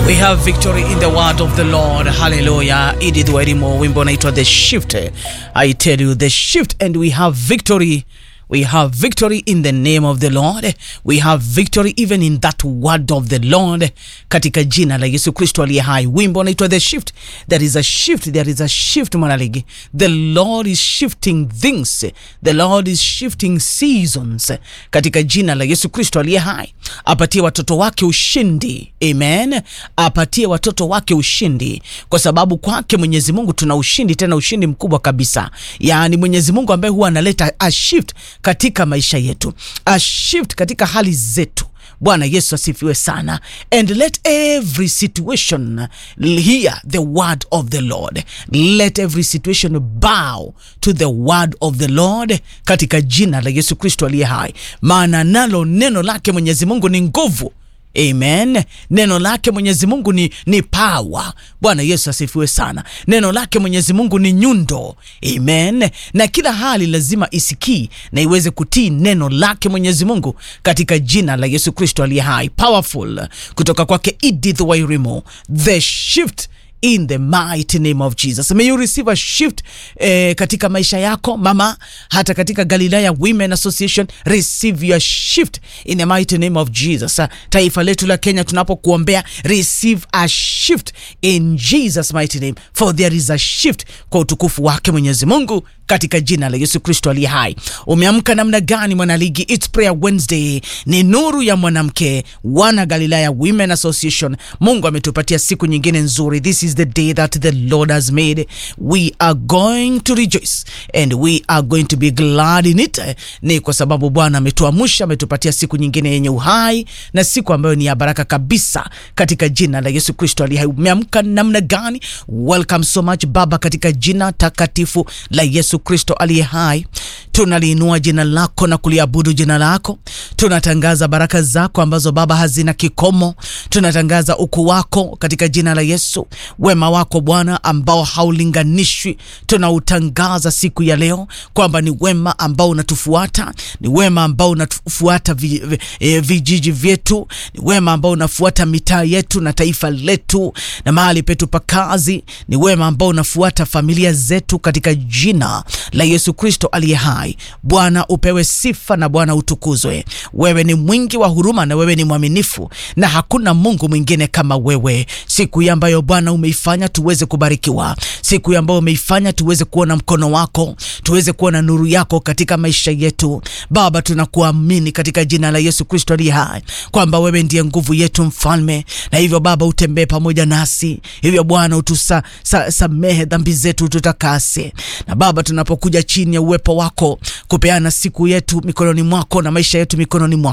We have victory in the word of the Lord. Hallelujah. Edith Wairimo, wimbo unaitwa The Shift. I tell you the shift and we have victory. We have victory in the name of the Lord. We have victory even in that word of the Lord. Katika jina la Yesu Kristo aliye hai. Wimbo unaitwa The Shift. There is a shift. There is a shift mwanaligi. The Lord is shifting things. The Lord is shifting seasons. Katika jina la Yesu Kristo aliye hai. Apatie watoto wake ushindi. Amen. Apatie watoto wake ushindi kwa sababu kwake Mwenyezi Mungu tuna ushindi, tena ushindi mkubwa kabisa. Yaani Mwenyezi Mungu ambaye huwa analeta a shift katika maisha yetu, a shift katika hali zetu. Bwana Yesu asifiwe sana. And let every situation hear the word of the Lord. Let every situation bow to the word of the Lord katika jina la Yesu Kristo aliye hai, maana nalo neno lake Mwenyezi Mungu ni nguvu. Amen. Neno lake Mwenyezi Mungu ni, ni power. Bwana Yesu asifiwe sana. Neno lake Mwenyezi Mungu ni nyundo. Amen. Na kila hali lazima isikii na iweze kutii neno lake Mwenyezi Mungu katika jina la Yesu Kristo aliye hai. Powerful kutoka kwake Edith Wairimo. The shift in the mighty name of Jesus. May you receive a shift eh, katika maisha yako mama, hata katika Galilaya Women Association, receive your shift in the mighty name of Jesus. Uh, taifa letu la Kenya tunapokuombea, receive a shift in Jesus mighty name, for there is a shift kwa utukufu wake Mwenyezi Mungu katika jina la Yesu Kristo aliye hai. Umeamka namna gani mwanaligi? It's prayer Wednesday, ni nuru ya mwanamke, wana Galilaya Women Association. Mungu ametupatia siku nyingine nzuri. This is the day that the Lord has made. We are going to rejoice and we are going to be glad in it. Ni kwa sababu Bwana ametuamsha, ametupatia siku nyingine yenye uhai na siku ambayo ni ya baraka kabisa katika jina la Yesu Kristo aliye hai. Umeamka namna gani? Welcome so much Baba, katika jina takatifu la Yesu Kristo aliye hai, tunaliinua jina lako na kuliabudu jina lako. Tunatangaza baraka zako ambazo Baba hazina kikomo. Tunatangaza ukuu wako katika jina la Yesu, wema wako Bwana ambao haulinganishwi. Tunautangaza siku ya leo kwamba ni wema ambao unatufuata, ni wema ambao unatufuata vi, vi, eh, vijiji vyetu, ni wema ambao unafuata mitaa yetu na taifa letu na mahali petu pa kazi, ni wema ambao unafuata familia zetu katika jina la Yesu Kristo aliye hai. Bwana upewe sifa na Bwana utukuzwe. Wewe ni mwingi wa huruma na wewe ni mwaminifu, na hakuna Mungu mwingine kama wewe. Siku hii ambayo Bwana umeifanya tuweze kubarikiwa, siku hii ambayo umeifanya tuweze kuona mkono wako, tuweze kuona nuru yako katika maisha yetu. Baba, tunakuamini katika jina la Yesu Kristo aliye hai kwamba wewe ndiye nguvu yetu, mfalme, na hivyo Baba utembee pamoja nasi. Hivyo Bwana utusamehe sa, dhambi zetu, tutakase na Baba tunapokuja chini ya uwepo wako kupeana siku yetu mikononi mwako na maisha yetu mikononi mwako